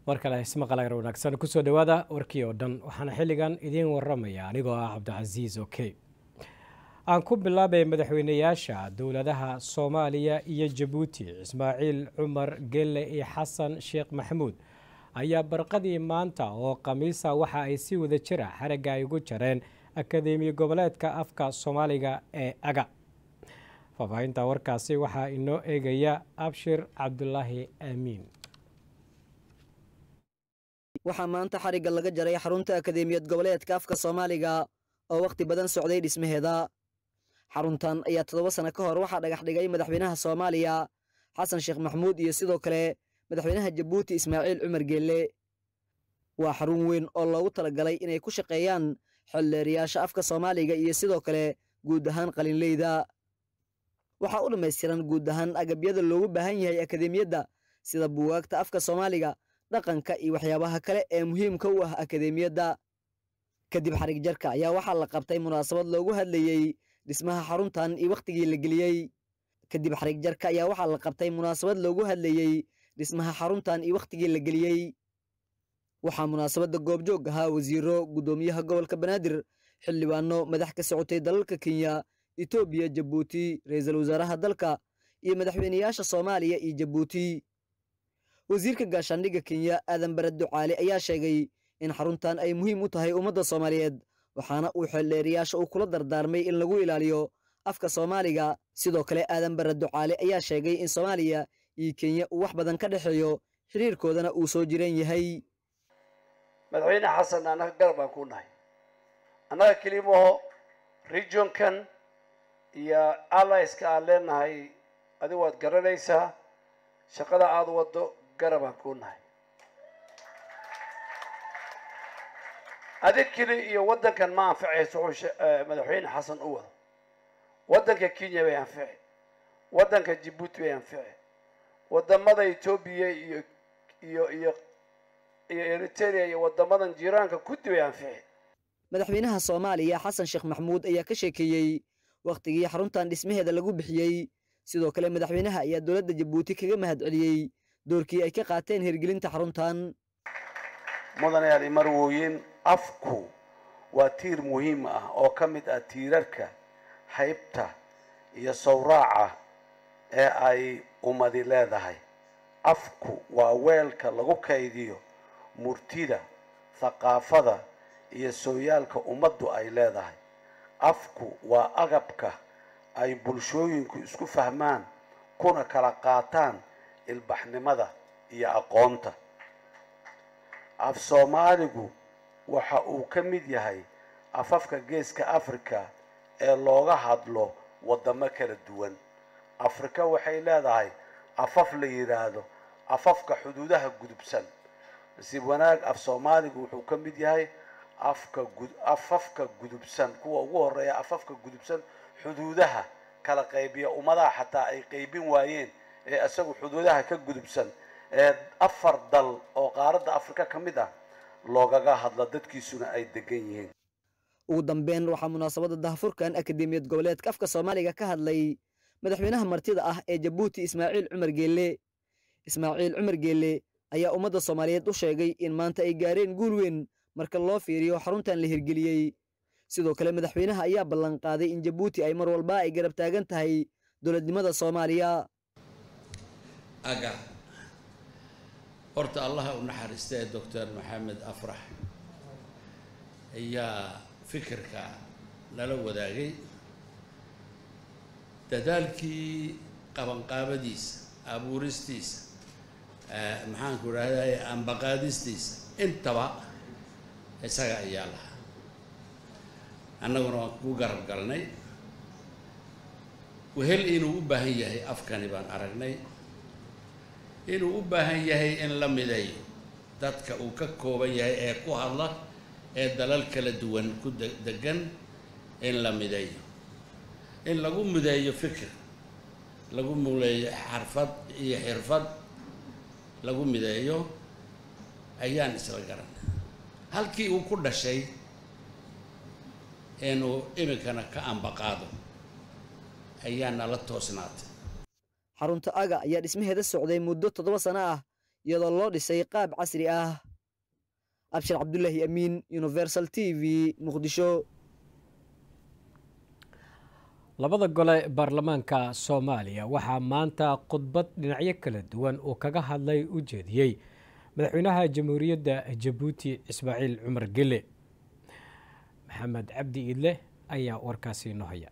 mar kale ismaqalagar wanaagsan kusoo dhowaada warkii oo dhan waxaana xilligan idiin waramaya anigoo ah cabdicasiis oke aan ku bilaabay madaxweyneyaasha dowladaha soomaaliya iyo jabuuti ismaaciil cumar gelle iyo xasan sheekh maxamuud ayaa barqadii maanta oo khamiisa waxa ay si wada jira xaragga ay ugu jareen akadeemiya goboleedka afka soomaaliga ee aga faahfaahinta warkaasi waxaa inoo eegaya abshir cabdulaahi aamiin waxaa maanta xarigga laga jaray xarunta akadeemiyad goboleedka afka soomaaliga oo wakhti badan socday dhismaheeda xaruntan ayaa toddoba sano ka hor waxaa dhagax dhigay madaxweynaha soomaaliya xasan sheekh maxamuud iyo sidoo kale madaxweynaha jabuuti ismaaciil cumar geelle waa xarun weyn oo loogu talagalay inay ku shaqeeyaan xildheeriyaasha afka soomaaliga iyo sidoo kale guud ahaan qalinleyda waxaa u dhammaystiran guud ahaan agabyada loogu baahan yahay akadeemiyadda sida buugaagta afka soomaaliga dhaqanka iyo waxyaabaha kale ee muhiimka u ah akadeemiyadda kadib xarig jarka ayaa waxaa la qabtay munaasabad loogu hadlayey dhismaha xaruntan iyo wakhtigii la geliyey kadib xarig jarka ayaa waxaa la qabtay munaasabad loogu hadlayey dhismaha xaruntan iyo wakhtigii la geliyey waxaa munaasabadda goobjoog ahaa wasiiro guddoomiyaha gobolka banaadir xildhibaano madax ka socotay dalalka kenya etoobiya jabuuti ra-iisul wasaaraha dalka iyo madaxweyneyaasha soomaaliya iyo jabuuti wasiirka gaashaandhigga kenya aadan bare ducaale ayaa sheegay in xaruntan ay muhiim u tahay ummadda soomaaliyeed waxaana uu xeeldheeriyaasha uu kula dardaarmay in lagu ilaaliyo afka soomaaliga sidoo kale aadan bare ducaale ayaa sheegay in soomaaliya iyo kenya uu wax badan ka dhexeeyo xiriirkoodana uu soo jiran yahay madaxweyne xasan annaga garab baan ku nahay annaga kelimaho regionkan iyo alliska aan leenahay adigu waad garanaysaa shaqada aada waddo garabaan ku nahay adig keli iyo waddankan ma anficayso wuxuu madaxweyne xasan u wado waddanka kenya bay anfici waddanka jabuuti bay anfici waddamada etoobiya iyo iyo iyo iyo eritrea iyo waddamadan jiiraanka kuddi bay anfici madaxweynaha soomaaliya xasan sheekh maxamuud ayaa ka sheekeeyey wakhtigii xaruntan dhismaheeda lagu bixiyey sidoo kale madaxweynaha ayaa dowladda jabuuti kaga mahad celiyey doorkii ay ka qaateen hirgelinta xaruntan mudanayaal imarwooyin afku waa tiir muhiim ah oo ka mid ah tiirarka haybta iyo sawraaca ee ay ummadi leedahay afku waa weelka lagu kaydiyo murtida thaqaafada iyo sooyaalka ummaddu ay leedahay afku waa agabka ay bulshooyinku isku fahmaan kuna kala qaataan ilbaxnimada iyo aqoonta af soomaaligu waxa uu ka mid yahay afafka geeska africa ee looga hadlo waddamo kala duwan afrika waxay leedahay afaf la yidhaahdo afafka xuduudaha gudubsan nasiib wanaag af soomaaligu wuxuu ka mid yahay afka afafka gudubsan kuwa ugu horeeya afafka gudubsan xuduudaha kala qaybiya ummadaha xataa ay qaybin waayeen ee isagu xuduudaha ka gudubsan ee afar dal oo qaaradda afrika ka mid ah loogaga hadlo dadkiisuna ay degan yihiin ugu dambeyn waxaa munaasabadda dahafurkan akadeemiyad goboleedka afka soomaaliga ka hadlay madaxweynaha martida ah ee jabuuti ismaaciil cumar geelle ismaaciil cumar geelle ayaa ummadda soomaaliyeed u sheegay in maanta ay gaareen guul weyn marka loo fiiriyo xaruntan la hirgeliyey sidoo kale madaxweynaha ayaa ballan qaaday in jabuuti ay mar walba ay garab taagan tahay dowladnimada soomaaliya aga horta allaha u naxariistee doctor maxamed afrax ayaa fikirka nala wadaagay dadaalkii qabanqaabadiisa abuuristiisa maxaanku idhahday ambaqaadistiisa intaba isaga ayaa lahaa annaguna waan ku garab galnay wehel inuu u baahan yahay afkani baan aragnay inuu u baahan yahay in la mideeyo dadka uu ka kooban yahay ee ku hadla ee dalal kala duwan ku degan in la mideeyo in lagu mideeyo fikir lagu muleeyo xarfad iyo xirfad lagu mideeyo ayaan isla garanay halkii uu ku dhashay inuu iminkana ka ambaqaado ayaa nala toosnaatay xarunta aga ayaa dhismaheeda socday muddo toddoba sano ah iyadoo loo dhisay qaab casri ah abshir cabdulaahi amiin universal t v muqdisho labada gole baarlamaanka soomaaliya waxaa maanta khudbad dhinacyo kala duwan uu kaga hadlay u jeediyey madaxweynaha jamhuuriyadda jabuuti ismaaciil cumar gele maxamed cabdi iidle ayaa warkaasi inoo haya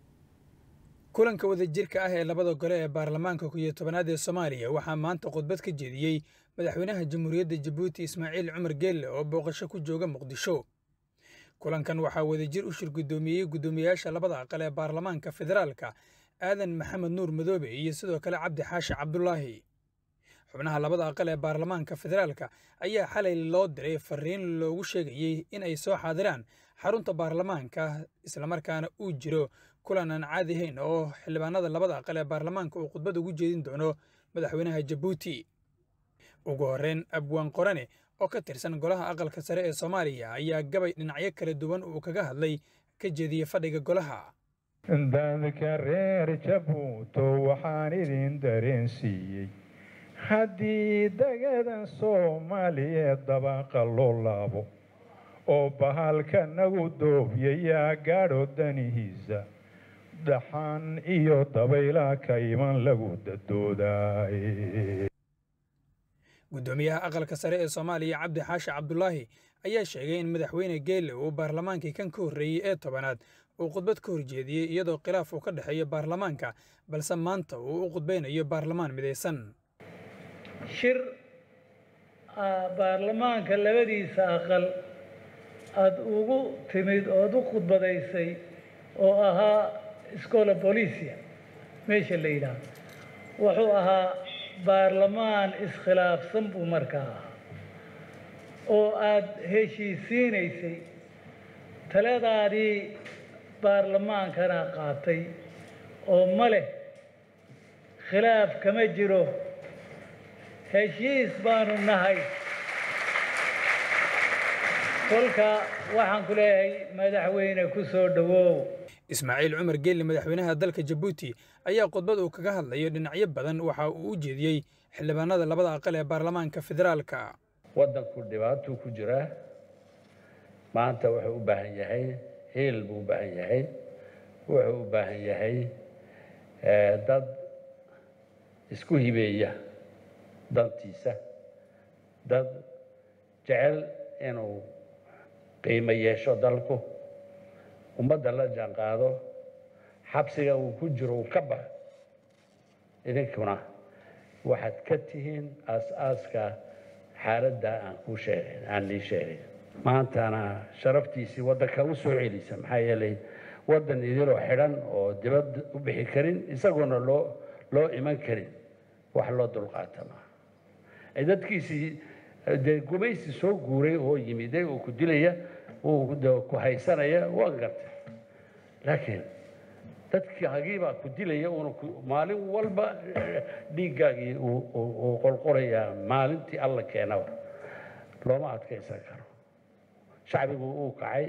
kulanka wadajirka ah ee labada gole ee baarlamaanka ku iyo tobanaad ee soomaaliya waxaa maanta khudbad ka jeediyey madaxweynaha jamhuuriyadda jabuuti ismaaciil cumar geelle oo booqasho ku jooga muqdisho kulankan waxaa wadajir u shir guddoomiyey guddoomiyayaasha labada aqal ee baarlamaanka federaalka aadan maxamed nuur madoobe iyo sidoo kale cabdi xaashi cabdulaahi xubnaha labada aqal ee baarlamaanka federaalka ayaa xalay loo diray fariin loogu sheegayey in ay soo xaadiraan xarunta baarlamaanka islamarkaana uu jiro kulan aan caadi ahayn oo xildhibaanada labada aqal ee baarlamaanka uu khudbad ugu jeedin doono madaxweynaha jabuuti ugu horreyn abwaan qorane oo ka tirsan golaha aqalka sare ee soomaaliya ayaa gabay dhinacyo kala duwan uu kaga hadlay ka jeediyey fadhiga golaha dadka reer jabuuto waxaan idin dareensiiyey haddii dagadan soomaaliyeed dabaqa loo laabo oo bahalka nagu doobyayaa gaadho danihiisa dhaxan iyo dabayla ka iman lagu dadoodaay guddoomiyaha aqalka sare ee soomaaliya cabdi xaashi cabdulaahi ayaa sheegay in madaxweyne geelle uu baarlamaankii kan ka horreeyey ee tobanaad uu khudbad ka horjeediyey iyadoo khilaaf uu ka dhexeeyo baarlamaanka balse maanta uu u khudbaynayo baarlamaan midaysan shir baarlamaanka labadiisa aqal aada ugu timid ood u khudbadaysay oo ahaa scola bolisia meesha la yidhaah wuxuu ahaa baarlamaan iskhilaafsan buu markaa ahaa oo aada heshiisiinaysay taladaadii baarlamaankana qaatay oo ma leh khilaaf kama jiro heshiis baanu nahay kolka waxaan ku leeyahay madaxweyne ku soo dhowow ismaaciil cumar geelle madaxweynaha dalka jabuuti ayaa khudbad uu kaga hadlayo dhinacyo badan waxa uu u jeediyey xildhibaanada labada aqal ee baarlamaanka federaalka waddanku dhibaatuu ku jiraa maanta wuxuu u baahan yahay hiil buu u baahan yahay wuxuu u baahan yahay dad isku hibeeya dantiisa dad jecel inuu qiimo yeesho dalku ummadda la jaanqaado xabsiga uu ku jiro uu ka baxo idinkuna waxaad ka tihiin aas-aaska xaaladda aan kuu sheegayn aan lii sheegayn maantana sharaftiisii waddanka u soo celisa maxaa yeelay waddan idiloo xidhan oo dibad u bixi karin isagoona loo loo iman karin wax loo dulqaata maaha dadkiisii dee gumaysi soo guuray oo yimiday oo ku dilaya uu ku haysanaya waa gartay laakiin dadkaagiibaa ku dilaya uuna maalin walba dhiiggaagii uu qolqolayaa maalintii alla keenaba looma adkaysan karo shacbigu uu kacay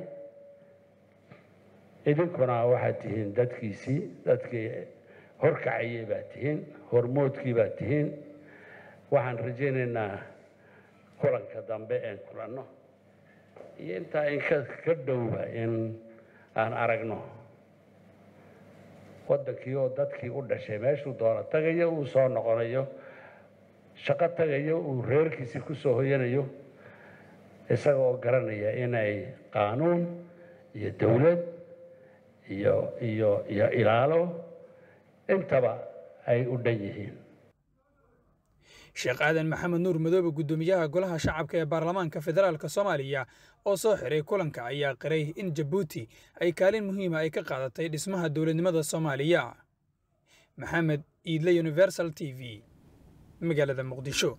idinkuna waxaad tihiin dadkiisii dadkii horkacayay baad tihiin hormoodkii baad tihiin waxaan rajaynaynaa kulanka dambe een kulanno iyo intaa in ka dhowba in aan aragno waddankii oo dadkii u dhashay meeshuu doono tagayo uu soo noqonayo shaqo tagayo uu reerkiisii ku soo hoyanayo isagoo garanaya inay qaanuun iyo dowlad iyo iyo iyo ilaalo intaba ay u dhan yihiin sheekh aadan maxamed nuur madoobe guddoomiyaha golaha shacabka ee baarlamaanka federaalka soomaaliya oo soo xiray kulanka ayaa qiray in jabuuti ay kaalin muhiima ay ka qaadatay dhismaha dowladnimada soomaaliya maxamed iidle universal t v magaalada muqdisho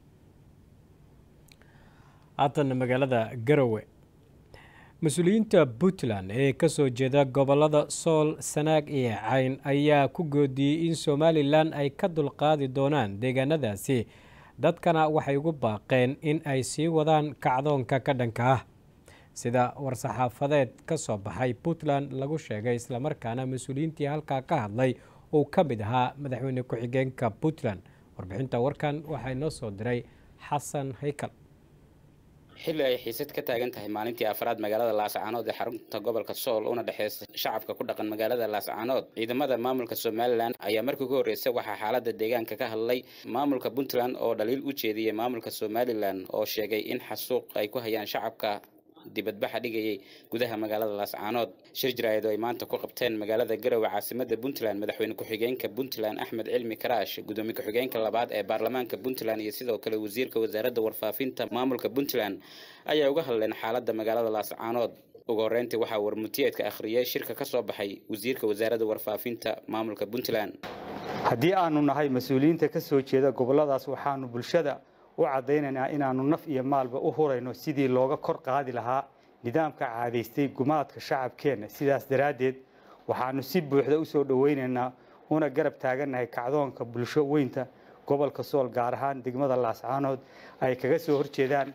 haatan magaalada garowe mas-uuliyiinta puntland ee ka soo jeeda gobollada sool sanaag iyo cayn ayaa ku goodiyey in somalilan ay ka dulqaadi doonaan deegaanadaasi dadkana waxay ugu baaqeen in ay sii wadaan kacdoonka ka dhanka ah sida war-saxaafadeed ka soo baxay puntland lagu sheegay islamarkaana mas-uuliyiintii halkaa ka hadlay uu ka mid ahaa madaxweyne ku-xigeenka puntland warbixinta warkan waxaa inoo soo diray xasan haykal xilli ay xiisad ka taagan tahay maalintii afraad magaalada laascaanood ee xarunta gobolka sool una dhexeysa shacabka ku dhaqan magaalada laascaanood ciidamada maamulka somalilan ayaa markii ugu horreysay waxaa xaalada deegaanka ka hadlay maamulka puntland oo dhaliil u jeediyey maamulka somalilan oo sheegay in xasuuq ay ku hayaan shacabka dibadbaxa dhigayay gudaha magaalada laascaanood shir jaraa'id oo ay maanta ku qabteen magaalada garowe caasimada puntland madaxweyne ku-xigeenka puntland axmed cilmi karaash gudoomiye ku-xigeenka labaad ee baarlamaanka puntland iyo sidoo kale wasiirka wasaaradda warfaafinta maamulka puntland ayaa uga hadleen xaaladda magaalada laascaanood ugu horreyntii waxaa warmutiyeedka akhriyay shirka ka soo baxay wasiirka wasaaradda warfaafinta maamulka puntland haddii aanu nahay mas-uuliyiinta ka soo jeeda gobolladaas waxaanu bulshada u caddaynaynaa inaannu naf iyo maalba u hurayno sidii looga kor qaadi lahaa nidaamka caadaystay gumaadka shacabkeenna sidaas daraaddeed waxaannu si buuxda u soo dhowaynaynaa una garab taagannahay kacdoonka bulsho weynta gobolka sool gaar ahaan degmada laascaanood ay kaga soo horjeedaan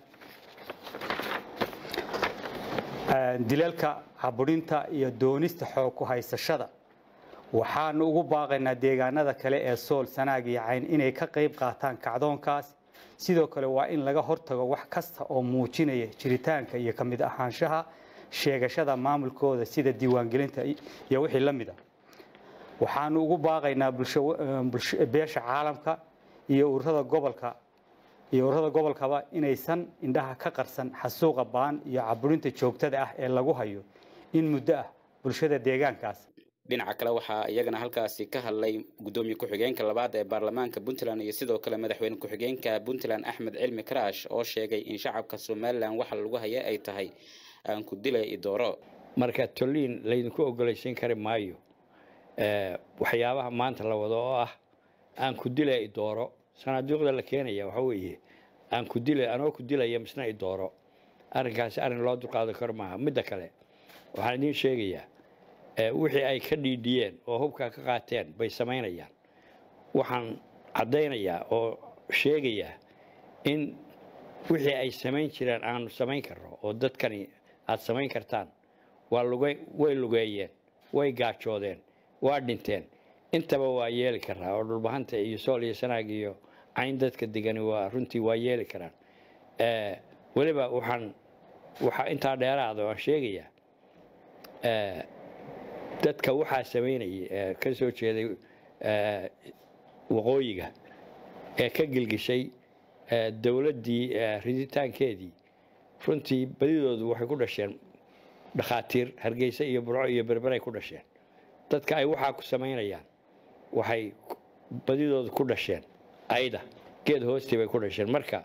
dilalka caburinta iyo doonista xoog ku haysashada waxaanu ugu baaqaynaa deegaanada kale ee sool sanaag iyo cayn inay ka qayb qaataan kacdoonkaas sidoo kale waa in laga hortago wax kasta oo muujinaya jiritaanka iyo ka mid ahaanshaha sheegashada maamulkooda sida diiwaangelinta iyo wixii la mid a waxaanu ugu baaqaynaa beesha caalamka iyo ururada gobolka iyo ururada gobolkaba inaysan indhaha ka qarsan xasuuqa baan iyo caburinta joogtada ah ee lagu hayo in muddo ah bulshada deegaankaas dhinaca kale waxaa iyagana halkaasi ka hadlay gudoomiye ku-xigeenka labaad ee baarlamaanka puntland iyo sidoo kale madaxweyne ku-xigeenka puntland axmed cilmi karaash oo sheegay in shacabka somalilan waxa lagu haya ay tahay aan ku dila idooro marka toliin laydinku ogolaysiin kari maayo waxyaabaha maanta la wado oo ah aan ku dila idooro sanaaduuqda la keenaya waxa weeye aan ku dila anoo ku dilaya misna idooro arrinkaasi arrin loo dulqaadan karo maaha midda kale waxaan idiin sheegayaa wixii ay ka dhiidhiyeen oo hubkaa ka qaateen bay samaynayaan waxaan caddaynayaa oo sheegayaa in wixii ay samayn jireen aanu samayn karno oo dadkani aad samayn kartaan waa luge way lugeeyeen way gaajoodeen waa dhinteen intaba waa yeeli karaa oo dhulbahanta iyo sool iyo sanaag iyo cayn dadka degani waa runtii waa yeeli karaan weliba waxaan waxaa intaa dheeraada waan sheegayaa dadka waxaa samaynayay ee ka soo jeeday waqooyiga ee ka gelgishay dowladdii riditaankeedii runtii badidoodu waxay ku dhasheen dhakhaatiir hargeysa iyo burco iyo berberay ku dhasheen dadka ay waxaa ku samaynayaan waxay badidoodu ku dhasheen ayda geed hoostii bay ku dhasheen marka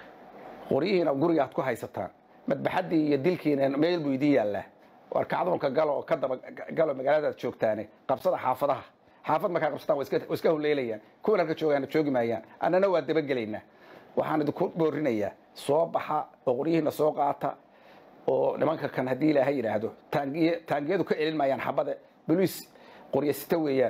qoryihiina guriga aad ku haysataan madbaxaddii iyo dilkiina meel buu idin yaallaa war kacdoonka galo oo ka daba galo magaaladaad joogtaane qabsada xaafadaha xaafad markaa qabsataan waa iska huleylayaan kuwan halka joogaana joogi maayaan annana waa dabagelaynaa waxaan idinku boorinayaa soo baxa oo qoryihiina soo qaata oo nimanka kan haddii ilaahay yidhaahdo taangiye taangiyadu ka celin maayaan xabada boliis qoryasita weeyaan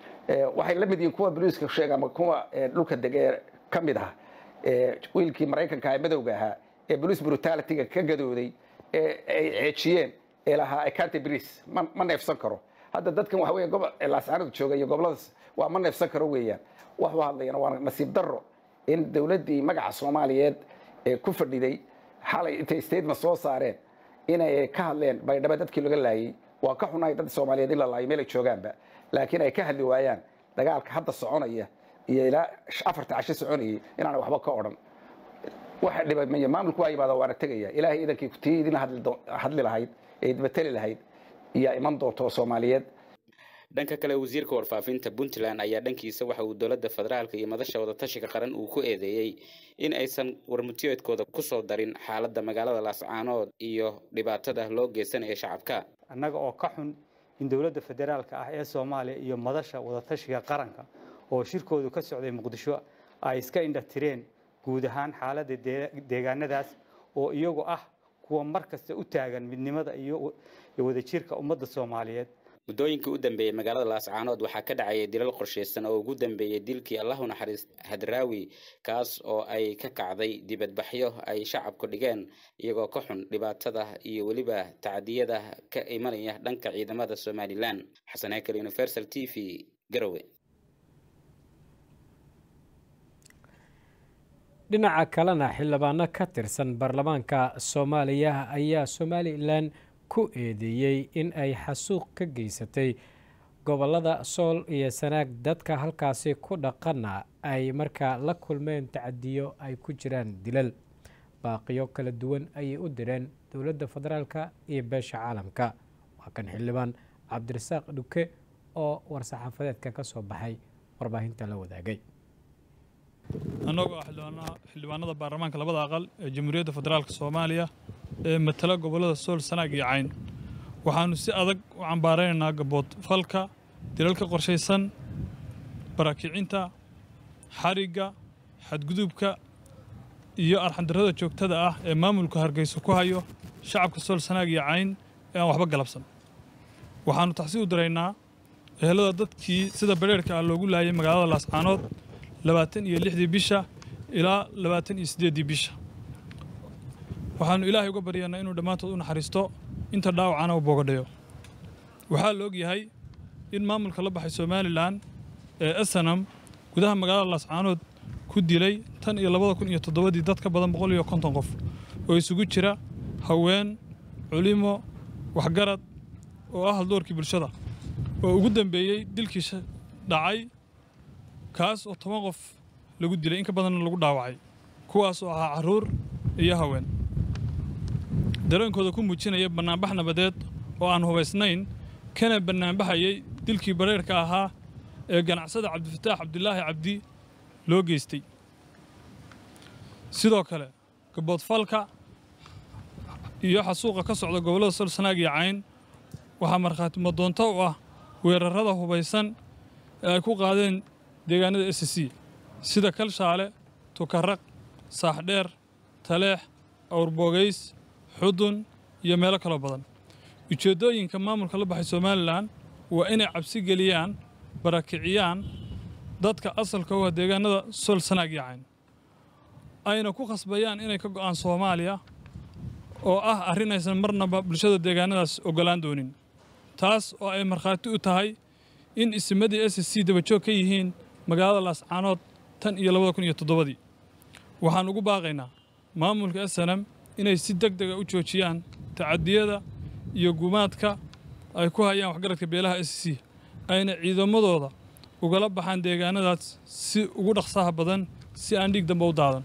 waxay la mid yihiin kuwa boliiska sheega ama kuwa dhulka degee ka mid ah wiilkii maraykanka ee madowga ahaa ee boliis brutalityga ka gadooday ee ay ceejiyeen ee lahaa ekante bris ma ma neefsan karo hadda dadkan waxa weya gobol laasaanadu jooga iyo goboladaas waa ma neefsan karo weeyaan waxu hadlayana waa nasiib darro in dowladdii magaca soomaaliyeed ee ku fadhiday xalay intay statement soo saareen inay ka hadleen baydhabo dadkii laga laayay waa ka xunahay dad soomaaliyeed in la laayo meel ay joogaanba laakiin ay ka hadli waayaan dagaalka hadda soconaya iyo ilaa afarta casho soconayay inaanay waxba ka odhan waxa dhibay maya maamulku waa yimaada waana tegaya ilaahay idankii tii idin hadli lahayd ee idbateli lahayd iyaa iman doonto soomaaliyeed dhanka kale wasiirka warfaafinta puntland ayaa dhankiisa waxa uu dowladda federaalka iyo madasha wadatashiga qaran uu ku eedeeyey in aysan warmutiyeedkooda kusoo darin xaaladda magaalada laascaanood iyo dhibaatada loo geysanayo shacabka annaga oo ka xun in dowladda federaalka ah ee soomaaliya iyo madasha wadatashiga qaranka oo shirkoodu ka socday muqdisho ay iska indhatireen guud ahaan xaaladda deegaanadaas oo iyagu ah kuwa mar kasta u taagan midnimada iyo wadajirka ummadda soomaaliyeed muddooyinkii u dambeeyey magaalada laascaanood waxaa ka dhacayay dilal qorshaysan oo ugu dambeeyey dilkii allahu naxariis hadraawi kaas oo ay ka kacday dibadbaxyo ay shacabku dhigeen iyagoo ka xun dhibaatada iyo weliba tacdiyada ka imanaya dhanka ciidamada somalilan xasan hekel universal t v garowe dhinaca kalena xildhibaano ka tirsan baarlamaanka soomaaliya ayaa somalilan ku eedeeyey in ay xasuuq ka geysatay gobolada sool iyo sanaag dadka halkaasi ku dhaqana ay markaa la kulmeen tacadiyo ay ku jiraan dilal baaqiyo kala duwan ayay u direen dowladda federaalka iyo beesha caalamka waa kan xildhibaan cabdirasaaq dhuke oo war-saxaafadeedka ka soo baxay warbaahinta la wadaagay annagoo ah xildhibaanada baarlamaanka labada aqal ee jamhuuriyadda federaalk soomaaliya ee matala gobollada sool sanaag iyo cayn waxaannu si adag u cambaaraynaynaa gabood falka dilalka qorshaysan barakicinta xarigga xadgudubka iyo arxandarrada joogtada ah ee maamulka hargeysa ku hayo shacabka sool sanaag iyo cayn ee aan waxba galabsan waxaannu taxsi u diraynaa ehelada dadkii sida badheerhka ah loogu laayay magaalada laascaanood labaatan iyo lixdii bisha ilaa labaatan iyo siddeeddii bisha waxaannu ilaahay uga baryaynaa inuu dhammaantood u naxariisto inta dhaawacana u boogadhayo waxaa la og yahay in maamulka la baxay somalilan ee esanam gudaha magaalada laascaanood ku dilay tan iyo labada kun iyo toddobadii dad ka badan boqol iyo konton qof oo isugu jira haween culimo waxgarad oo ah haldoorkii bulshada oo ugu dambeeyey dilkii dhacay kaas oo toban qof lagu dilay in ka badanna lagu dhaawacay kuwaas oo ahaa carruur iyo haween dareenkooda ku muujinaya bannaanbax nabadeed oo aan hubaysnayn kana bannaanbaxayay dilkii bareerka ahaa ee ganacsada cabdifataax cabdilaahi cabdi loo geystay sidoo kale gaboodfalka iyo xasuuqa ka socda gobollada sol sanaag iyo cayn waxaa markhaati madoonto u ah weerarrada hubaysan ee ay ku qaadeen deegaanada s c sida kalshaale tukaraq saaxdheer taleex awrboogays xudun iyo meelo kaloo badan ujeeddooyinka maamulka la baxay somalilan waa inay cabsi geliyaan barakiciyaan dadka asalka u ah deegaanada sol sanaag iyo cayn ayna ku khasbayaan inay ka go'aan soomaaliya oo ah arrin aysan marnaba bulshada deegaanadaas oggolaan doonin taas oo ay markhaati u tahay in isimadii s c dabajoog ka yihiin magaalada laascaanood tan iyo labada kun iyo toddobadii waxaan ugu baaqaynaa maamulka esanam inay si deg dega u joojiyaan tacadiyada iyo gumaadka ay ku hayaan waxgaradka beelaha s c ayna ciidamadooda ugala baxaan deegaanadaas si ugu dhaqsaha badan si aan dhiig damba u daadan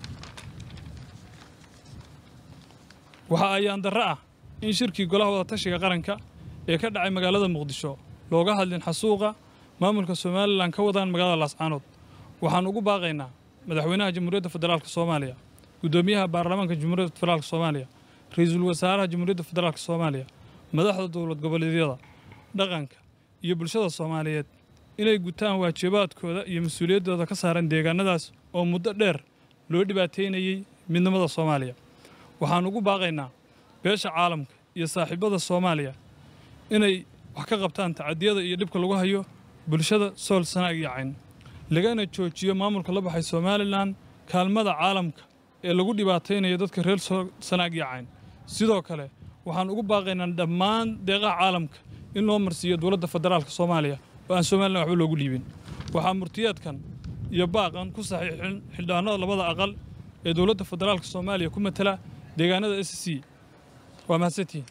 waxa ayaan darre ah in shirkii golaha wadatashiga qaranka ee ka dhacay magaalada muqdisho looga hadlin xasuuqa maamulka somalilan ka wadaan magaalada laascaanood waxaan ugu baaqaynaa madaxweynaha jamhuuriyadda federaalk soomaaliya guddoomiyaha baarlamaanka jamhuuriyadda federaalk soomaaliya ra-iisul wasaaraha jamhuuriyadda federaalk soomaaliya madaxda dowlad goboleedyada dhaqanka iyo bulshada soomaaliyeed inay gutaan waajibaadkooda iyo mas-uuliyaddooda ka saaran deegaanadaas oo muddo dheer loo dhibaateynayey midnimada soomaaliya waxaan ugu baaqaynaa beesha caalamka iyo saaxiibada soomaaliya inay wax ka qabtaan tacadiyada iyo dhibka lagu hayo bulshada sool sanaag iyo cayn lagana joojiyo maamulka la baxay somalilan kaalmada caalamka ee lagu dhibaataynayo dadka reer sool sanaag iyo cayn sidoo kale waxaan ugu baaqaynaa dhammaan deeqaha caalamka in loo marsiiyo dowladda federaalka soomaaliya oo aan somalilan waxba loogu dhiibin waxaa murtiyeedkan iyo baaqan ku saxiixin xildhibaanada labada aqal ee dowladda federaalka soomaaliya ku matala deegaanada s c waa mahadsantihiin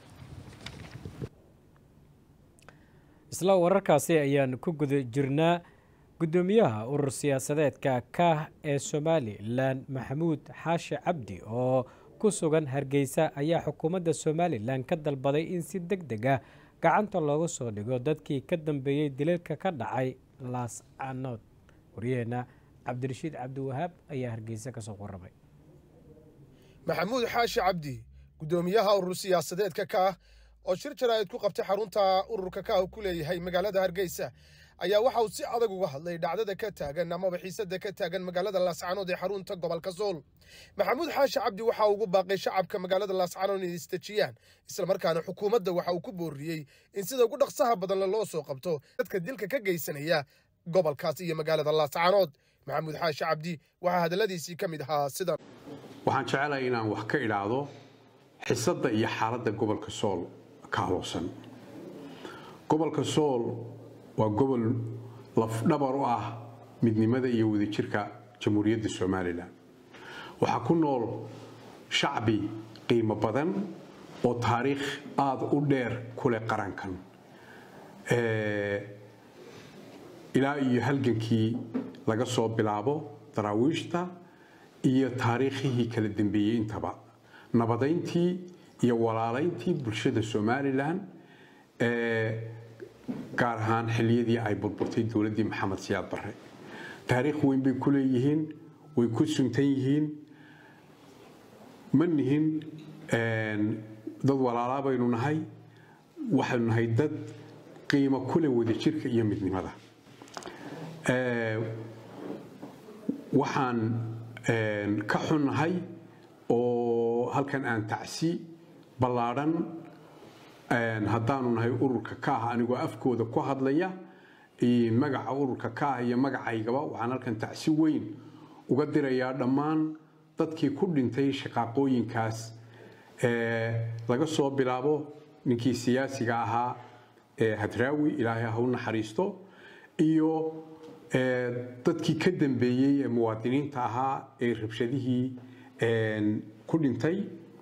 isla wararkaasi ayaan ku guda jirnaa guddoomiyaha urur siyaasadeedka kah ee somalilan maxamuud xaashi cabdi oo ku sugan hargeysa ayaa xukuumadda somalilan ka dalbaday in si deg deg ah gacanta looga soo dhigo dadkii ka dambeeyey dilalka ka dhacay laascanood waryaheena cabdirashiid cabdiwahaab ayaa hargeysa kasoo warramay maxamuud xaashi cabdi guddoomiyaha urur siyaasadeedka kaah oo shir jaraa'id ku qabtay xarunta ururka kaah ku leeyahay magaalada hargeysa ayaa waxa uu si adag uga hadlay dhacdada ka taagan amaba xiisada ka taagan magaalada laascanood ee xarunta gobolka sool maxamuud xaashi cabdi waxa ugu baaqay shacabka magaalada laascanood inay isdejiyaan islamarkaana xukuumadda waxa uu ku booriyey in sida ugu dhaqsaha badan loo soo qabto dadka dilka ka geysanaya gobolkaas iyo magaalada laascanood maxamuud xaashi cabdi waxaa hadalladiisii ka mid ahaa sidan waxaan jecelahay inaan wax ka idhaahdo xisadda iyo xaaladda gobolka sool ka haloosan gobolka sool waa gobol lafdhabar u ah midnimada iyo wadajirka jamhuuriyadda somalilan waxaa ku nool shacbi qiimo badan oo taariikh aada u dheer ku leh qarankan ilaa iyo halgankii laga soo bilaabo daraawiishta iyo taariikhihii kala dambeeyey intaba nabadayntii iyo walaalayntii bulshada somalilan gaar ahaan xilliyadii ay burburtay dowladdii maxamed siyaad barre taariikh weyn bay ku leeyihiin way ku suntan yihiin ma nihin dad walaalaa baynu nahay waxaynu nahay dad qiimo kule wadajirka iyo midnimada waxaan ka xunnahay oo halkan aan tacsi ballaadhan haddaanu nahay ururka ka ah anigoo afkooda ku hadlaya magaca ururka ka ah iyo magacaygaba waxaan halkan tacsi weyn uga dirayaa dhammaan dadkii ku dhintay shaqaaqooyinkaas laga soo bilaabo ninkii siyaasiga ahaa ee hadraawi ilaahay ha u naxariisto iyo dadkii ka dambeeyey ee muwaadiniinta ahaa ee rabshadihii ku dhintay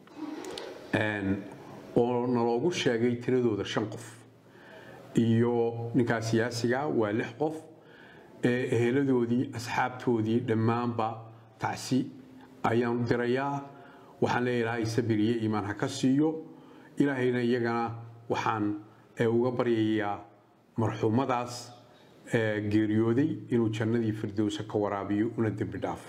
oo naloogu sheegay tiradooda shan qof iyo ninkaa siyaasiga waa lix qof eheladoodii asxaabtoodii dhammaanba tacsi ayaan u dirayaa waxaan leeya ilaahay sabir iyo iimaan ha ka siiyo ilaahayna iyagana waxaan uga baryayaa marxuumadaas geeriyooday inuu jannadii firdowsa ka waraabiyo una dembi dhaafo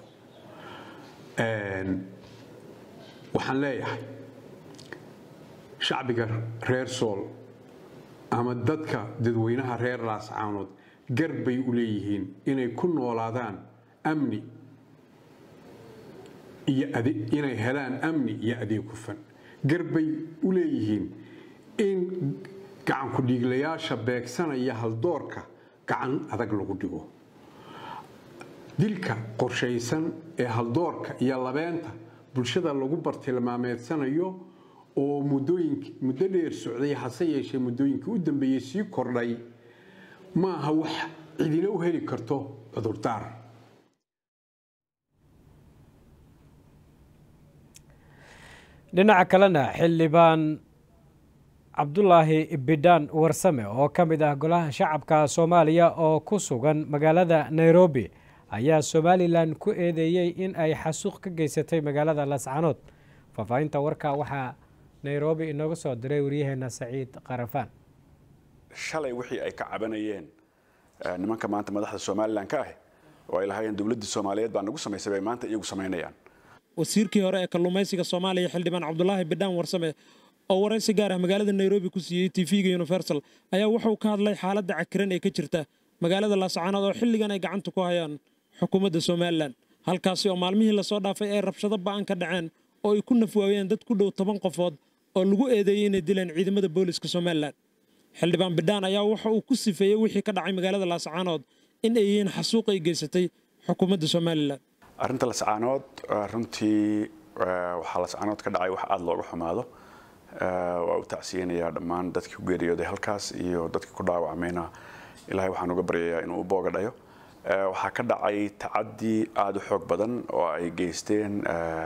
waxaan leeyahay shacbiga reer sool ama dadka dadweynaha reer laascaanood gar bay u leeyihiin inay ku noolaadaan amni iyo inay helaan amni iyo adeeg hufan gar bay u leeyihiin in gacanku dhiiglayaasha beegsanaya haldoorka gacan adag lagu dhigo dilka qorshaysan ee haldoorka iyo labeenta bulshada lagu bartilmaameedsanayo oo muddooyink muddo dheer socday hase yeeshee muddooyinkii u dambeeyey sii kordhay ma aha wax cidina u heli karto cudurdaar dhinaca kalena xildhibaan cabdulaahi bidhaan warsame oo ka mid ah golaha shacabka soomaaliya oo ku sugan magaalada nairobi ayaa somalilan ku eedeeyey in ay xasuuq ka geysatay magaalada lascanood faahfaahinta warka waxaa nairobi inooga soo diray waryaheena saciid qarafaan shalay wixii ay ka cabanayeen nimanka maanta madaxda somalilan ka ah oo ay lahaayeen dowladdii soomaaliyeed baa nagu samaysay bay maanta iyagu samaynayaan wasiirkii hore ee kalluumaysiga soomaaliya xildhibaan cabdulaahi bidhaan warsame oo waraysi gaar ah magaalada nairobi ku siiyey tv-ga universal ayaa wuxuu ka hadlay xaaladda cakiran ee ka jirta magaalada laascaanood oo xilligan ay gacanta ku hayaan xukuumadda somalilan halkaasi oo maalmihii lasoo dhaafay ay rabshado ba'an ka dhaceen oo ay ku nafwaayeen dad ku dhow toban qofood oo lagu eedeeyey inay dileen ciidamada booliska somalilan xildhibaan bidhaan ayaa waxa uu ku sifeeyey wixii ka dhacay magaalada laascaanood in ay yihiin xasuuq ay geysatay xukuumadda somalilan arrinta lascaanood runtii waxaa lascaanood ka dhacay wax aada looga xumaado waa u tacsiyeynayaa dhammaan dadkii ku geeriyooday halkaas iyo dadkii ku dhaawacmayna ilaahay waxaan uga baryayaa inuu u booga dhayo waxaa ka dhacay tacaddi aada u xoog badan oo ay geysteen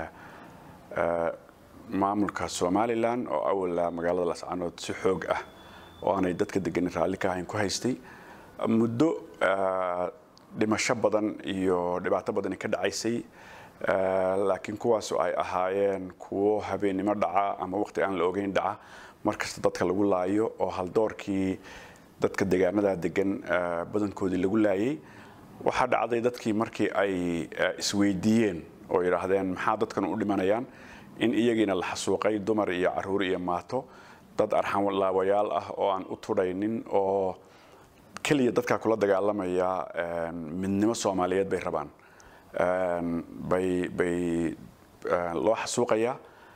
maamulka somalilan oo awala magaalada lascaanood si xoog ah oo aanay dadka deganin raalli ka ahayn ku haystay muddo dhimasho badan iyo dhibaato badani ka dhacaysay laakiin kuwaasu ay ahaayeen kuwo habeennimo dhaca ama waqti aan la ogeyn dhaca markasta dadka lagu laayo oo haldoorkii dadka deegaanada degan badankoodii lagu laayay waxaa dhacday dadkii markii ay isweydiiyeen oo yidhaahdeen maxaa dadkan u dhimanayaan in iyagiina la xasuuqay dumar iyo caruur iyo maato dad arxanlaawayaal ah oo aan u tudhaynin oo keliya dadkaa kula dagaalamaya midnimo soomaaliyeed bay rabaan bay bay loo xasuuqayaa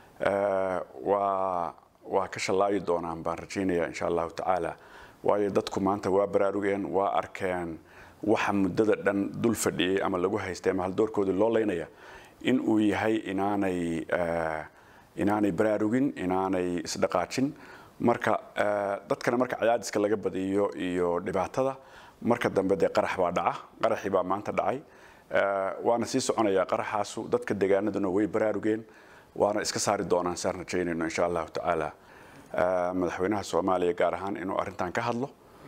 waa waa ka shallaayi doonaan baan rajaynaya insha allahu tacaala waayo dadku maanta waa baraarugeen waa arkeen waxa muddada dhan dul fadhiyey ama lagu haystay ama haldoorkoodii loo leynaya in uu yahay inaanay inaanay baraarugin inaanay isdhaqaajin marka dadkana marka cadaadiska laga badiyo iyo dhibaatada marka dambe dee qarax baa dhaca qaraxii baa maanta dhacay waana sii soconayaa qaraxaasu dadka deegaanaduna way baraarugeen waana iska saari doonaan saan rajaynayno insha allahu tacaala madaxweynaha soomaaliya gaar ahaan inuu arrintan ka hadlo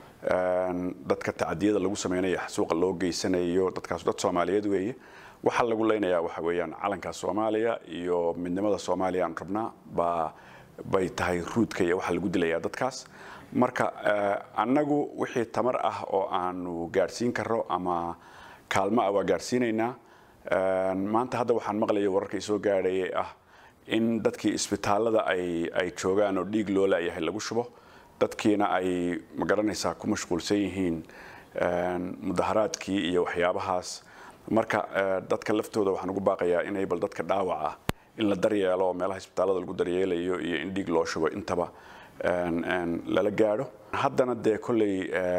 dadka tacadiyada lagu samaynayo xasuuqa loo geysanayo dadkaas dad soomaaliyeed weeye waxaa lagu leynayaa waxa weeyaan calanka soomaaliya iyo midnimada soomaaliya aan rabnaa baa bay tahay ruudka iyo waxaa lagu dilayaa dadkaas marka annagu wixii tamar ah oo aanu gaadhsiin karo ama kaalmo ah waa gaadhsiinaynaa maanta hadda waxaan maqlaya wararkii soo gaadhayay ah in dadkii isbitaalada ay ay joogaan oo dhiig loo laayahay lagu shubo dadkiina ay magaranaysaa ku mashquulsan yihiin mudaharaadkii iyo waxyaabahaas marka dadka laftooda waxaan ugu baaqayaa inay bal dadka dhaawac ah in la daryeelo meelaha isbitaalada lagu daryeelayo iyo in dhiig loo shubo intaba lala gaadho haddana dee kolley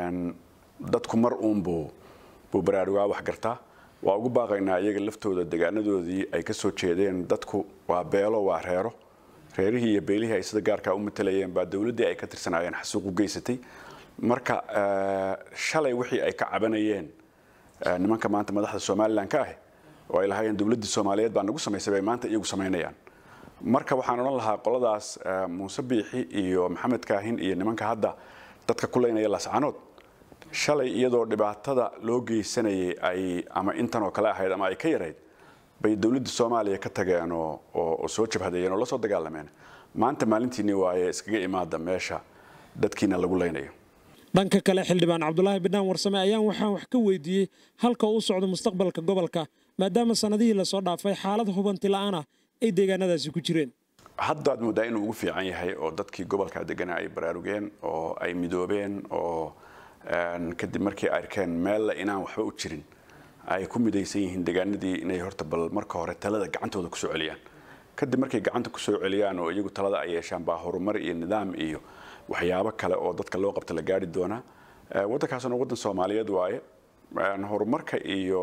dadku mar uunbuu buu baraarugaa wax gartaa waa ugu baaqaynaa iyaga laftooda degaanadoodii ay ka soo jeedeen dadku waa beelo waa reero reerihii iyo beelihii ay sida gaarkaa u matalayeen baa dowladdii ay ka tirsanaayeen xasuuq u geysatay marka shalay wixii ay ka cabanayeen nimanka maanta madaxda somalilan ka ah oo ay lahaayeen dowladdii soomaaliyeed baa nagu samaysay bay maanta iyagu samaynayaan marka waxaan odhan lahaa qoladaas muuse biixi iyo maxamed kaahin iyo nimanka hadda dadka ku leynaya lascanood shalay iyadoo dhibaatada loo geysanayay ay ama intan oo kale ahayd ama ay ka yarayd bay dowladda soomaaliya ka tageen oo oo soo jabhadayeen oo la soo dagaalameen maanta maalintiinii waaye iskaga imaada meesha dadkiina lagu leynayo dhanka kale xildhibaan cabdulaahi bidhaan warsame ayaan waxaan wax ka weydiiyey halka uu socdo mustaqbalka gobolka maadaama sannadihii lasoo dhaafay xaalad hubanti la'aan ah ay deegaanadaasi ku jireen haddaad moodaa inuu ugu fiican yahay oo dadkii gobolka deganaa ay baraarugeen oo ay midoobeen oo kadib markii ay arkeen meella inaan waxba u jirin ay ku midaysan yihiin deegaanadii inay horta bal marka hore talada gacantooda kusoo celiyaan kadib markay gacanta kusoo celiyaan oo iyagu talada ay yeeshaan baa horumar iyo nidaam iyo waxyaabo kale oo dadka loo qabta la gaari doonaa waddankaasuna waddan soomaaliyeed waaye horumarka iyo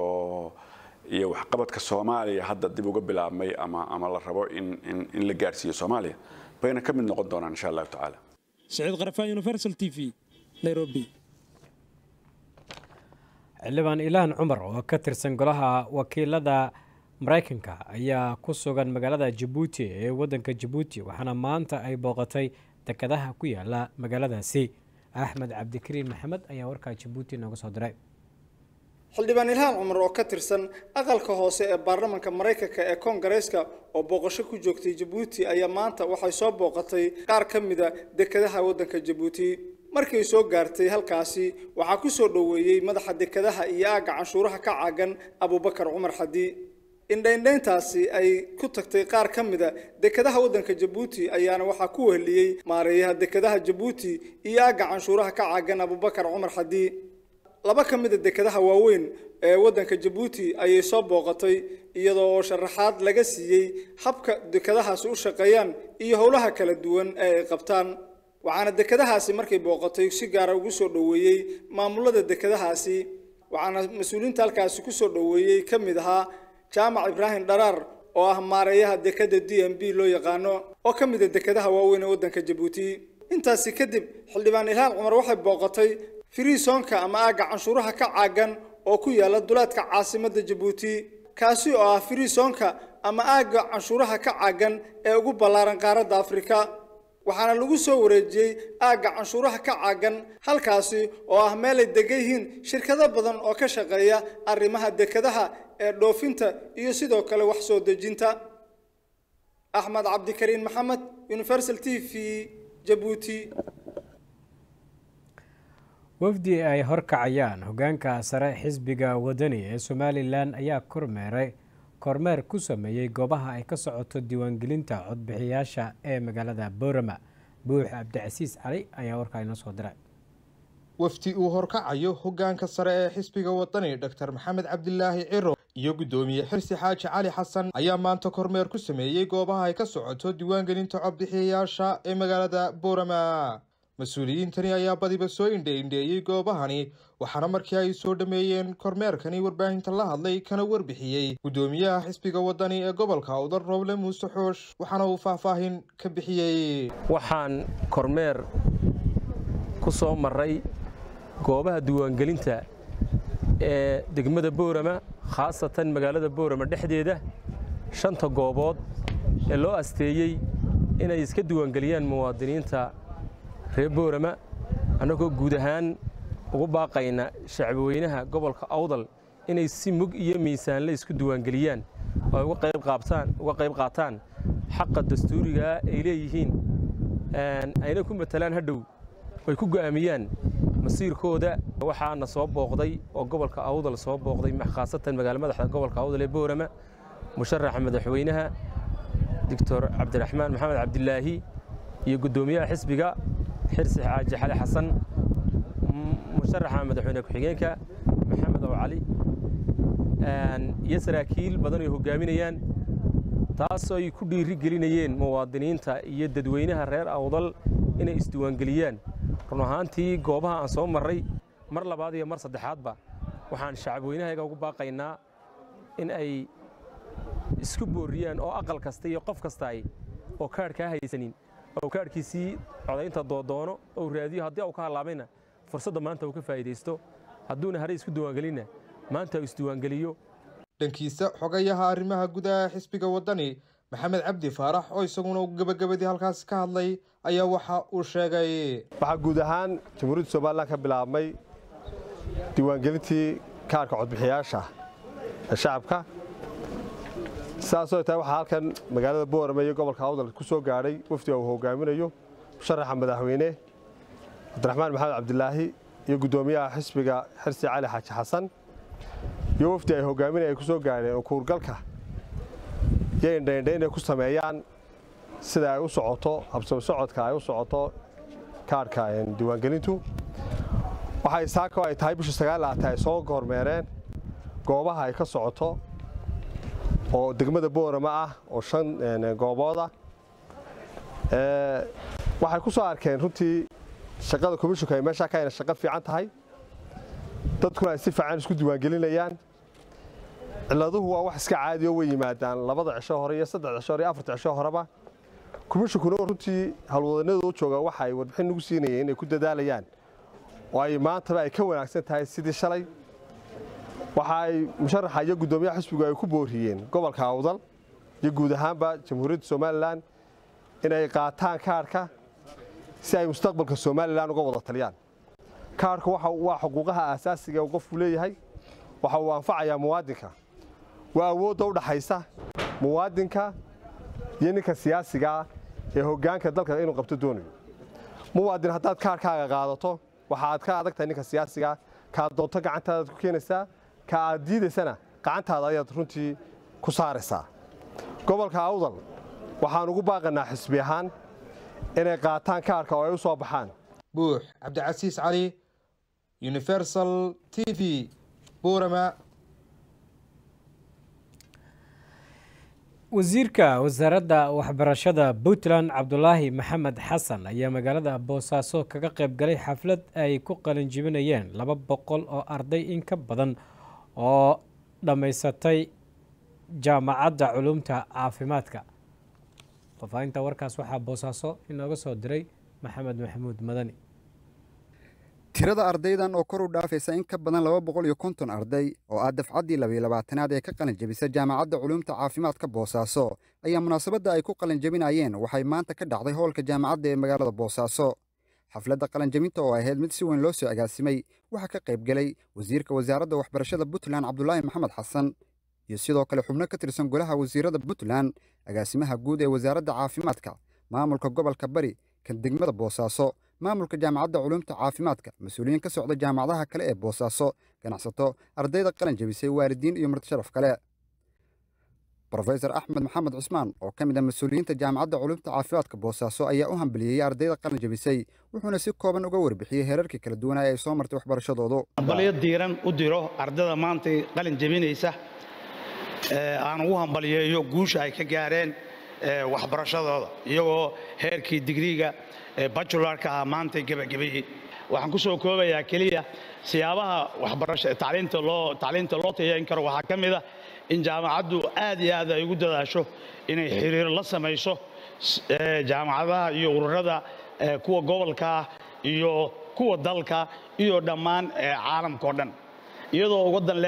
iyo waxqabadka soomaaliya hadda dib uga bilaabmay ama ama la rabo in in in la gaarsiiyo soomaaliya bayna ka mid noqon doonaan insha allahu tacaala saciid qarafaan universal t v nairobi xildhibaan ilaan cumar oo ka tirsan golaha wakiilada maraykanka ayaa ku sugan magaalada jabuuti ee waddanka jabuuti waxaana maanta ay booqatay dekadaha ku yaala magaaladaasi axmed cabdikariin maxamed ayaa warkaa jabuuti nooga soo diray xildhibaan ilhaan cumar oo ka tirsan aqalka hoose ee baarlamaanka maraykanka ee koongareeska oo booqasho ku joogtay jabuuti ayaa maanta waxay soo booqatay qaar ka mida dekadaha waddanka jabuuti markay soo gaartay halkaasi waxaa ku soo dhoweeyey madaxa dekadaha iyo aagga canshuuraha ka caagan abubakar cumar xadi indhaindhayntaasi ay ku tagtay qaar ka mida dekadaha waddanka jabuuti ayaana waxaa ku weheliyey maareeyaha dekadaha jabuuti iyo aagga canshuuraha ka caagan abubakar cumar xadi laba ka mida dekadaha waaweyn ee waddanka jabuuti ayay soo booqatay iyadoo oo sharaxaad laga siiyey habka dekadahaasi u shaqeeyaan iyo howlaha kala duwan ee ay qabtaan waxaana dekadahaasi markay booqatay si gaara ugu soo dhoweeyey maamulada dekadahaasi waxaana mas-uuliyiinta halkaasi ku soo dhoweeyey ka mid ahaa jaamac ibraahim dharaar oo ah maareeyaha dekada d m b loo yaqaano oo ka mida dekadaha waaweyn ee waddanka jabuuti intaasi kadib xildhibaan ilhaan cumar waxay booqatay firiisonka ama aagga canshuuraha ka caagan oo ku yaala duleedka caasimadda jabuuti kaasi oo ah firiisonka ama aagga canshuuraha ka caagan ee ugu ballaaran qaaradda afrika waxaana lagu soo wareejiyey aagga canshuuraha ka caagan halkaasi oo ah meel ay degan yihiin shirkado badan oo ka shaqeeya arrimaha dekadaha ee dhoofinta iyo sidoo kale wax soo dejinta axmed cabdikariin maxamed universal t v jabuuti wafdi ay horkacayaan hogaanka sare xisbiga wadani ee somalilan ayaa kormeeray kormeer ku sameeyey goobaha ay ka socoto diiwaangelinta codbixiyaasha ee magaalada boorama buux cabdicasiis cali ayaa warkaa inoo soo diray wafdi uu horkacayo hogaanka sare ee xisbiga wadani dor maxamed cabdilaahi ciro iyo guddoomiye xirsi xaaji cali xasan ayaa maanta kormeer ku sameeyey goobaha ay ka socoto diiwaangelinta codbixiyayaasha ee magaalada boorama mas-uuliyiintani ayaa badiba soo indheindheeyey goobahani waxaana markii ay soo dhammeeyeen kormeerkani warbaahinta la hadlay kana warbixiyey guddoomiyaha xisbiga wadani ee gobolka udar rooble muuse xoosh waxaana uu faahfaahin ka bixiyey waxaan kormeer ku soo maray goobaha diiwaangelinta ee degmada boorama khaasatan magaalada boorama dhexdeeda shanta goobood ee loo asteeyey inay iska diiwaangeliyaan muwaadiniinta reer boorama annagoo guud ahaan ugu baaqayna shacbweynaha gobolka awdal inay si mug iyo miisaanle isku diiwaangeliyaan oo ay uga qayb qaataan xaqa dastuurigaa ay leeyihiin ayna ku matalaan hadhow ay ku go'aamiyaan masiirkooda waxaana soo booqday oo gobolka awdal soo booqday khaasatan magaala madaxda gobolka awdal ee boorama musharaxa madaxweynaha doctor cabdiraxmaan maxamed cabdilaahi iyo guddoomiyaha xisbiga xirsi xaaji xali xasan musharaxa madaxweyne ku-xigeenka maxamed ow cali iyo saraakiil badan ay hogaaminayaan taasoo ay ku dhiiri gelinayeen muwaadiniinta iyo dadweynaha reer awdal inay isdiiwaangeliyaan run ahaantii goobaha aan soo marray mar labaad iyo mar saddexaadba waxaan shacabweynahayaga ugu baaqaynaa in ay isku booriyaan oo aqal kasta iyo qof kasta ay oo kaadhkaa haysanin oo kaadhkiisii codaynta doodoono ou raadiyo haddii uu ka hallaabayna fursadda maanta uu ka faa'iidaysto hadduuna haray isku diiwaangelinna maanta uu isdiiwaangeliyo dhankiisa xogayaha arrimaha gudaha xisbiga waddani maxamed cabdi faarax oo isaguna gebagabadii halkaasi ka hadlay ayaa waxa uu sheegay waxaa guud ahaan jamhuuriyadda somalilan ka bilaabmay diiwaangelintii kaarka codbixiyaasha ee shacabka sidaasoo tahay waxaa halkan magaalada boorame iyo gobolka awdal ku soo gaadhay wafdiga uu hogaaminayo musharaxa madaxweyne cabdiraxmaan maxamed cabdilaahi iyo guddoomiyaha xisbiga xirsi cali xaaji xasan iyo wafdi ay hogaaminay ay ku soo gaadheen oo kuurgalka iyo indhaindha inay ku sameeyaan sida ay u socoto habsami socodka ay u socoto kaarhka diiwaangelintu waxay saako ay tahay bisha sagaalaata ay soo hormeereen goobaha ay ka socoto oo degmada boorama ah oo shan goobooda waxay ku soo arkeen runtii shaqada komishinka ay meeshaa ka hayna shaqo fiican tahay dadkuna ay si fiican isku diiwaangelinayaan ciladuhu waa wax iska caadi oo way yimaadaan labada cisho hore iyo saddex cisho hore iyo afarta cisho horeba komishinkuna runtii howlwadanadooda u jooga waxa ay warbixin nagu siinayeen inay ku dadaalayaan oo ay maantaba ay ka wanaagsan tahay sidii shalay waxa ay musharaxa iyo guddoomiyaha xisbigu ay ku booriyeen gobolka awdal iyo guud ahaanba jamhuuriyadda somalilan inay qaataan kaarhka si ay mustaqbalka somalilan uga wada taliyaan kaarhka waa xuquuqaha aasaasiga uu qofku leeyahay waxa uu anfacayaa muwaadinka waa awoodda u dhaxaysa muwaadinka iyo ninka siyaasigaa ee hoggaanka dalka inuu qabto doonayo muwaadin haddaad kaarhkaaga qaadato waxa aad ka adag tahay ninka siyaasigaa kaad doonto gacantaadaad ku keenaysaa ka aad diidaysana gacantaada ayaad runtii ku saaraysaa gobolka awdal waxaan ugu baaqanaa xisbi ahaan inay qaataan kaarhka oo ay u soo baxaan buux cabdicasiis cali universal t v buurama wasiirka wasaaradda waxbarashada puntland cabdulaahi maxamed xasan ayaa magaalada boosaaso kaga qayb galay xaflad ay ku qalinjibinayeen laba boqol oo arday in ka badan oo dhammaysatay jaamacadda culumta caafimaadka fafaahinta warkaas waxaa boosaaso inooga soo diray maxamed maxamuud madani tirada ardaydan oo kor u dhaafaysa in ka badan laba boqol iyo konton arday oo ah dafcaddii labiyo labaatanaad ee ka qalin jebisa jaamacadda culuumta caafimaadka boosaaso ayaa munaasabadda ay ku qalin jebinayeen waxay maanta ka dhacday hoolka jaamacadda ee magaalada boosaaso xafladda qalinjebinta oo ahayd mid si weyn loo soo agaasimay waxaa ka qayb gelay wasiirka wasaaradda waxbarashada puntland cabdulaahi maxamed xasan iyo sidoo kale xubno ka tirsan golaha wasiirada puntland agaasimaha guud ee wasaaradda caafimaadka maamulka gobolka bari kan degmada boosaaso maamulka jaamacadda culuumta caafimaadka mas-uuliyiin ka socda jaamacadaha kale ee boosaaso ganacsato ardayda qalin jebisay waalidiin iyo martisharaf kale brofesor axmed maxamed cusmaan oo ka mid ah mas-uuliyiinta jaamacadda culuumta caafimaadka boosaaso ayaa u hambaliyeeyey ardayda qalin jebisay wuxuuna si kooban uga warbixiyey heerarkii kala duwanaa ay soo martay waxbarashadoodu hambalyo diiran u diro ardada maanta qalin jebinaysa aan ugu hambaliyeeyo guusha ay ka gaareen waxbarashadooda iyagoo heerkii digriiga bajularka ah maanta gebagabeeyey waxaan ku soo koobayaa keliya siyaabaha waxbarasha tacliinta loo tacliinta loo tayayn karo waxaa ka mid ah in jaamacaddu aad iyo aad ay ugu dadaasho inay xiriir la samayso jaamacadaha iyo ururada kuwa gobolka ah iyo kuwa dalka iyo dhammaan caalamka oo dhan iyadoo wadan leh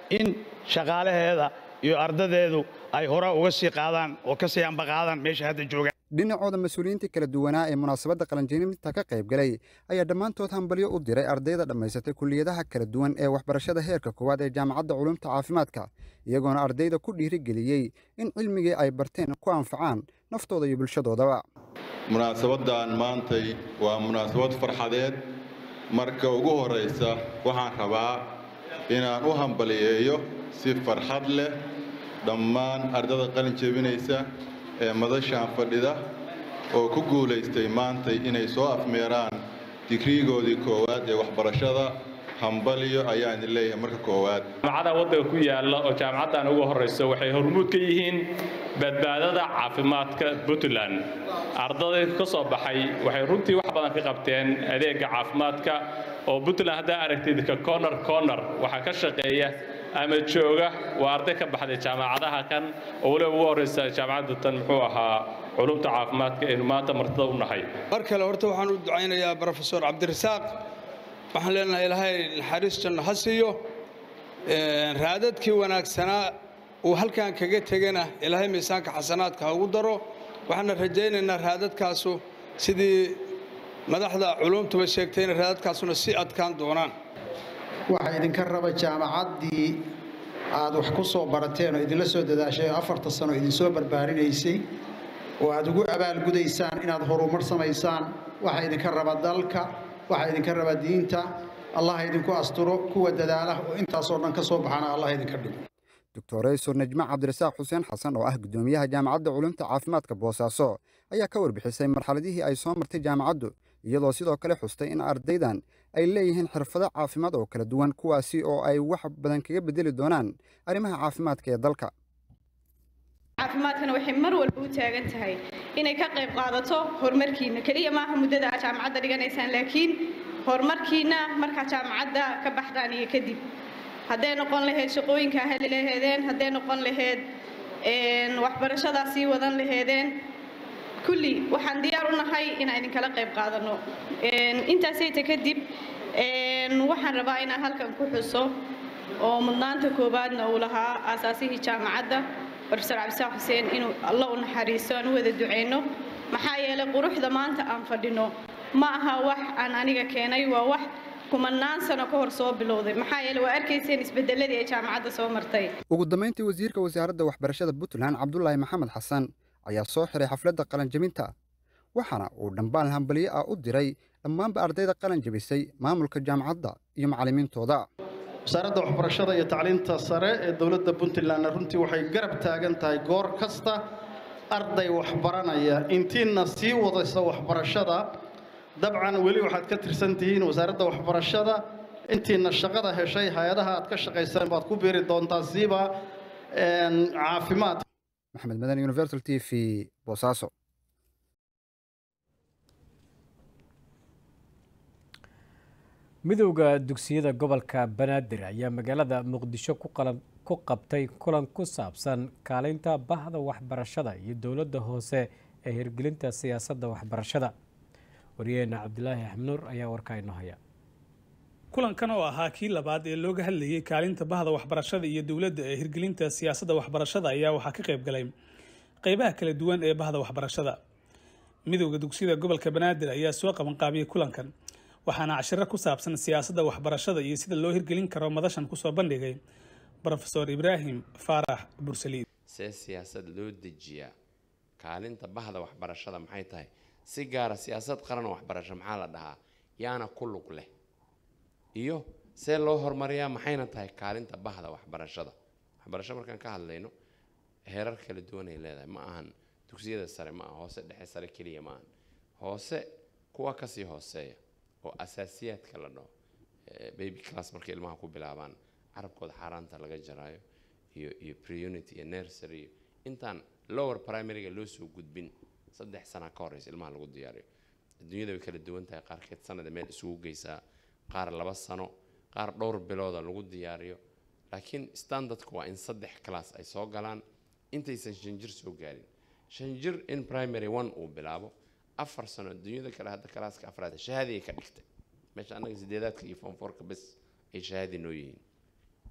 in shaqaalaheeda iyo ardadeedu ay hore uga sii qaadaan oo ka sii ambaqaadaan meesha hadda joogaan dhinacooda mas-uuliyiintii kala duwanaa ee munaasabadda qalinjebinta ka qayb galay ayaa dhammaantood hambalyo u diray ardayda dhammaysatay kulliyadaha kala duwan ee waxbarashada heerka koowaad ee jaamacadda culumta caafimaadka iyagoona ardayda ku dhiirigeliyey in cilmigii ay barteen ku anfacaan naftooda iyo bulshadoodaba munaasabaddan maantay waa munaasabad farxadeed marka ugu horraysa waxaan rabaa inaan u hambaliyeeyo si farxad leh dhammaan ardada qalin jebinaysa ee madashaan fadhida oo ku guulaystay maantay inay soo afmeeraan digriigoodii koowaad ee waxbarashada hambaliyo ayaan idin leeyahay marka koowaad jaamacada waddanka ku yaalla oo jaamacaddan ugu horrayso waxay hormuud ka yihiin badbaadada caafimaadka puntland ardayda ka soo baxay waxay runtii wax badan ka qabteen adeega caafimaadka oo puntland haddaa aragtid ka corner corner waxaa ka shaqeeya ama jooga waa arday ka baxday jaamacadaha kan oo weliba ugu horraysa jaamacadda tan muxuu ahaa culumta caafimaadka aynu maanta martada u nahay mar kale horta waxaan u ducaynayaa brofesor cabdirasaaq waxaan leenahay ilaahay naxariis janno ha siiyo raadadkii wanaagsanaa uu halkan kaga tegana ilaahay miisaanka xasanaadka ha ugu daro waxaana rajaynaynaa raadadkaasu sidii madaxda culumtuba sheegtayna raadadkaasuna sii adkaan doonaan waxaa idinka raba jaamacaddii aad wax ku soo barateen oo idinla soo dadaashay oo afarta sano idinsoo barbaarinaysay oo aad ugu abaalgudaysaan inaad horumar samaysaan waxaa idinka raba dalka waxaa idinka raba diinta allah idinku asturo kuwa dadaala oo intaasoo dhan ka soo baxana allah idinka dhigo doctoreysor najma cabdirasaaq xuseen xasan oo ah guddoomiyaha jaamacadda culumta caafimaadka boosaaso ayaa ka warbixisay marxaladihii ay soo martay jaamacaddu iyadoo sidoo kale xustay in ardaydan ay leeyihiin xirfado caafimaad oo kala duwan kuwaasi oo ay wax badan kaga bedeli doonaan arrimaha caafimaadka ee dalka caafimaadkana waxay mar walba u taagan tahay inay ka qayb qaadato horumarkiina keliya maaha muddada aad jaamacadda dhiganaysaan laakiin horumarkiina markaa jaamacadda ka baxdaan iyo kadib hadday noqon lahayd shaqooyinkaa heli laheedeen hadday noqon lahayd waxbarashadaa sii wadan laheedeen kulli waxaan diyaar u nahay inaan idinkala qayb qaadano intaasayta kadib waxaan rabaa inaan halkan ku xuso oo mudnaanta koowaadna uu lahaa aasaasihii jaamacadda brofesor cabdisaaq xuseen inuu alla u naxariisto aan u wada duceyno maxaa yeelay quruxda maanta aan fadhino ma aha wax aan aniga keenay waa wax kumanaan sano ka hor soo bilowday maxaa yeelay waa arkayseen isbedeladii ay jaamacadda soo martay ugu dambayntii wasiirka wasaaradda waxbarashada puntland cabdulaahi maxamed xasan ayaa soo xiray xafladda qalanjebinta waxaana uu dhambaal hambaliyo ah u diray dhammaanba ardayda qalan jebisay maamulka jaamacadda iyo macallimiintooda wasaaradda waxbarashada iyo tacliinta sare ee dowladda puntlandna runtii waxay garab taagan tahay goor kasta arday waxbaranaya intiina sii wadaysa waxbarashada dabcan weli waxaad ka tirsan tihiin wasaaradda waxbarashada intiina shaqada heshay hay-adaha aad ka shaqaysaan baad ku biiri doontaa siiba caafimaad maxamed madan universal t v boosaaso midowda dugsiyada gobolka banaadir ayaa magaalada muqdisho ku qabtay kulan ku saabsan kaalinta bahda waxbarashada iyo dowladda hoose ee hirgelinta siyaasadda waxbarashada waryaheena cabdilaahi axmnuur ayaa warkaa inoo haya kulankan oo ahaa kii labaad ee looga hadlayay kaalinta bahda waxbarashada iyo dowladda ee hirgelinta siyaasadda waxbarashada ayaa waxaa ka qayb galay qeybaha kala duwan ee bahda waxbarashada midowda dugsiyada gobolka banaadir ayaa soo qabanqaabiyey kulankan waxaana cashiro ku saabsan siyaasadda waxbarashada iyo sida loo hirgelin karo madashan kusoo bandhigay brofesor ibraahim faarax bursaliid see siyaasad loo dejiyaa kaalinta bahda waxbarashada maxay tahay si gaara siyaasad qaran waxbarasho maxaa la dhahaa yaana ku lug leh iyo see loo horumariyaa maxayna tahay kaalinta bahda waxbarashada waxbarasho markaan ka hadlayno heerar kala duwanay leedahay ma ahan dugsiyada sare ma aha hoose dhexe sare keliya ma ahan hoose kuwa kasii hooseeya oo asaasiyaadka la dhaho baby class markay ilmaha ku bilaabaan carabkooda xaaraanta laga jaraayo iyo iyo preunity iyo nursery intaan lower primaryga loo soo gudbin saddex sana ka horeysa ilmaha lagu diyaariyo adduunyada way kala duwan tahay qaarkeed sanada meel isugu geysaa qaar laba sano qaar dhowr bilooda lagu diyaariyo laakiin standardku waa in saddex class ay soo galaan intaysan shan jir soo gaarin shan jir in primary one uu bilaabo afar sano adduunyada kale hadda kalaaska afraad shahaadi ay ka dhigtay meesha annaga sideedaadka iyo fonforka bes ay shahaadi noo yihiin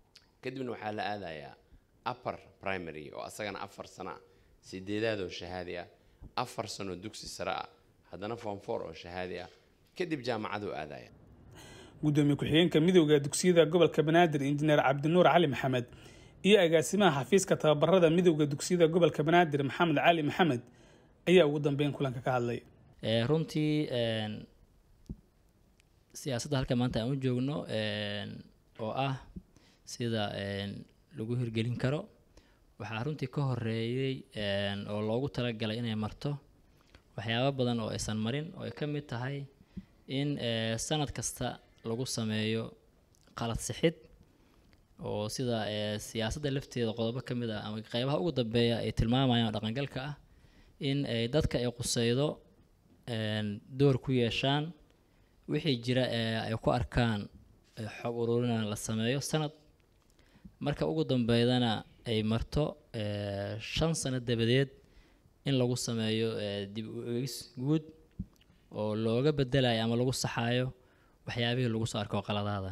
kadibna waxaa la aadayaa upper primary oo asagana afar sano ah sideedaad oo shahaadi ah afar sano dugsi sare ah haddana form four oo shahaadi ah kadib jaamacaduu aadaya gudoomiye ku-xigeenka midowda dugsiyada gobolka banaadir injineer cabdinuur cali maxamed iyo agaasimaha xafiiska tababarada midowda dugsiyada gobolka banaadir maxamed cali maxamed ayaa ugu dambeyn kulanka ka hadlay runtii siyaasadda halka maanta aan u joogno oo ah sida lagu hirgelin karo waxaa runtii ka horeeyey oo loogu talagalay inay marto waxyaabo badan oo aysan marin oo ay ka mid tahay in sanad kasta lagu sameeyo qalad sixid oo sida siyaasadda lafteeda qodobo ka mid ah ama qeybaha ugu dambeeya ay tilmaamayaan oo dhaqangalka ah in ay dadka ay quseydo door ku yeeshaan wixii jira ee ay ku arkaan xog ururina la sameeyo sanad marka ugu dambeydana ay marto shan sano dabadeed in lagu sameeyo dib u eegis guud oo looga bedelayo ama lagu saxayo waxyaabihii lagu soo arko qaladaada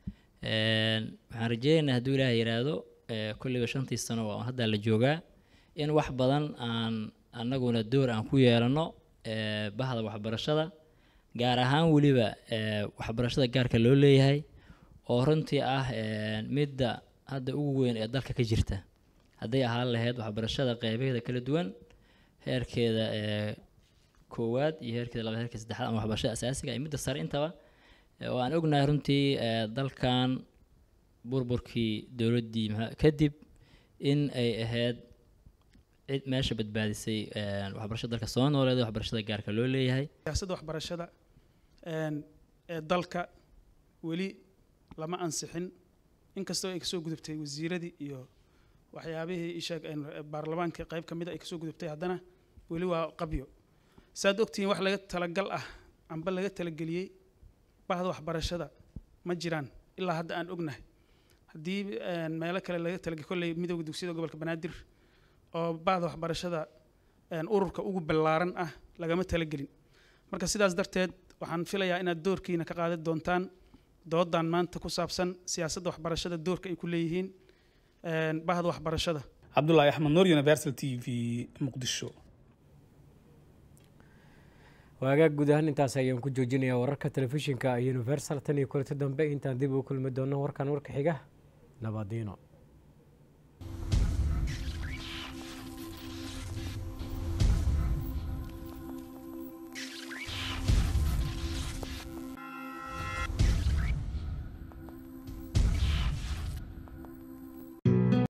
waxaan rajeynaynaa hadduu ilaaha yidhaahdo kulliba shantii sano oo hadda la joogaa in wax badan aan annaguna door aan ku yeelano bahda waxbarashada gaar ahaan weliba waxbarashada gaarka loo leeyahay oo runtii ah midda hadda ugu weyn ee dalka ka jirta hadday ahaan lahayd waxbarashada qeybaheeda kala duwan heerkeeda koowaad iyo heerkeeda labaad heerkeeda saddexaad ama waxbarashada asaasiga iyo midda sare intaba oo aan ognahay runtii dalkan burburkii dowladdii kadib in ay ahayd cid meesha badbaadisay waxbarashada dalka soo nooleeda waxbarashada gaarka loo leeyahay siyaasadda waxbarashada ee dalka weli lama ansixin inkastoo ay kasoo gudubtay wasiiradii iyo waxyaabihii isheeg baarlamaanka qayb ka mida ay kasoo gudubtay haddana weli waa qabyo saad ogtihiin wax laga talagal ah amba laga talageliyey bahda waxbarashada ma jiraan ilaa hadda aan ognahay haddii meelo kale laga talagay kolley midowda dugsiyada gobolka banaadir oo bahda waxbarashada ururka ugu ballaaran ah lagama talagelin marka sidaas darteed waxaan filayaa inaad doorkiina ka qaadan doontaan doodan maanta ku saabsan siyaasadda waxbarashada doorka ay ku leeyihiin bahda waxbarashada cabdulaahi axmed nuur universal t v muqdisho waagaag guud ahaan intaas ayaan ku joojinayaa wararka telefishinka universal tan iyo kulanti dambe intaan dib ugu kulmi doono warkan warka xiga nabadiino